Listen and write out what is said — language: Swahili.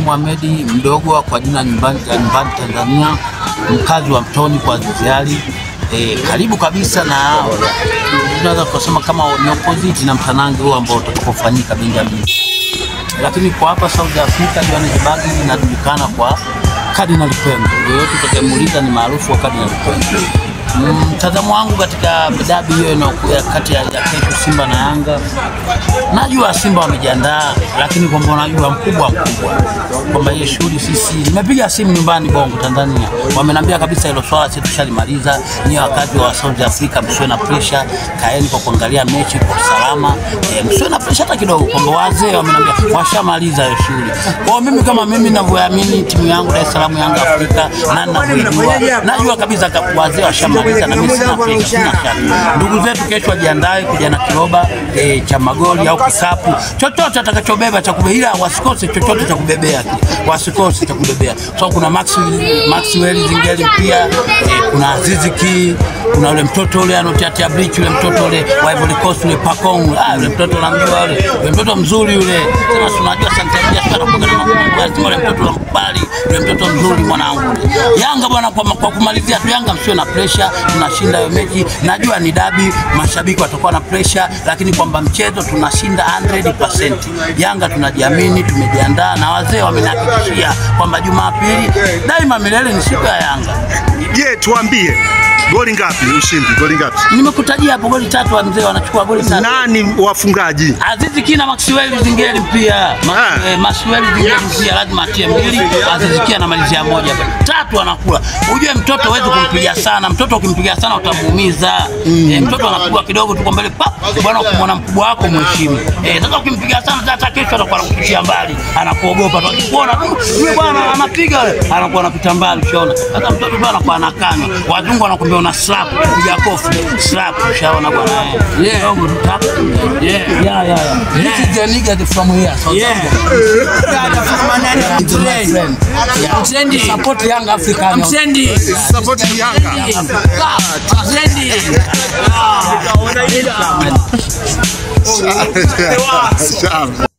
Mohamed mdogo kwa jina nyumbani, nyumbani Tanzania, mkazi wa Mtoni kwa Ziziari. E, karibu kabisa na tunaweza kusema kama ni opposite na mtanange huu ambao utakapofanyika Benjamin, lakini kwa hapa South Africa Johannesburg inajulikana kwa Cardinal Pembe. Yoyote utakayemuuliza ni maarufu wa Cardinal Pembe. Mtazamo wangu katika dabi hiyo inayokuja kati ya ya kesho Simba na Yanga, najua Simba wamejiandaa, lakini kwamba unajua mkubwa mkubwa kwamba hiyo shughuli sisi, nimepiga simu nyumbani Bongo Tanzania, wamenambia kabisa hilo swala sisi tushalimaliza. Ni wakati wa South Africa, msiwe na pressure, kaeni kwa kuangalia mechi kwa usalama, e, msiwe na pressure hata kidogo, kwamba wazee wamenambia washamaliza hiyo shughuli. Kwa mimi kama mimi ninavyoamini timu yangu Dar es Salaam Yanga Afrika na ninavyojua, najua kabisa wazee washamaliza na mimi sina pressure, sina shaka. Ndugu zetu kesho wajiandae kuja na kiroba e, cha magoli au kikapu chochote atakachobeba cha kubebea, wasikose chochote cha kubebea, wasikose cha kubebea. So kuna Maxwell Maxwell Zingeli pia e, kuna Azizi Ki, kuna yule mtoto ule anotiatia bridge, yule mtoto ule wa Ivory Coast yule Pacong, ah, yule mtoto unamjua yule, yule mtoto mzuri yule, sema si unajua Santander sana kwa na makumbuko, lazima yule mtoto unamkubali, yule mtoto mzuri mwanangu. Yanga bwana, kwa, kwa kumalizia tu, Yanga msiwe na pressure, tunashinda hiyo mechi. Najua ni dabi, mashabiki watakuwa na pressure, lakini kwamba mchezo tunashinda 100%. Yanga tunajiamini, tumejiandaa na wazee wamenihakikishia kwamba Jumapili daima milele ni siku ya Yanga. Je, tuambie goli ngapi ushindi? Goli ngapi? Nimekutajia hapo goli tatu, wa mzee wanachukua goli tatu. Nani wafungaji? Azizi Kina Maxwell Zingeli pia Ma, Ah. eh, Maxwell Zingeli pia lazima atie mbili, Azizi Kina anamalizia moja, tatu anakula. Ujue mtoto huwezi kumpiga sana, mtoto ukimpiga sana utamuumiza. Eh, mtoto anapigwa kidogo tu kwa mbele pa bwana, ukimwona mkubwa wako mheshimu. Eh, sasa ukimpiga sana hata kesho atakuwa anakupitia mbali, anakuogopa tu, akikuona tu yule bwana anapiga yule, anakuwa anapita mbali, ushaona. Sasa mtoto bwana anakuwa anakanywa, wazungu wanakuambia una slap, kupiga kofi slap, ushaona bwana. eh. Yeah. Kidogo tu tap. Yeah. Yeah, yeah, yeah. This is the nigga from here. South Yeah. Africa. Trend. Yeah. Msendi. Support young African. Msendi. Support Yanga. Msendi. Sawa.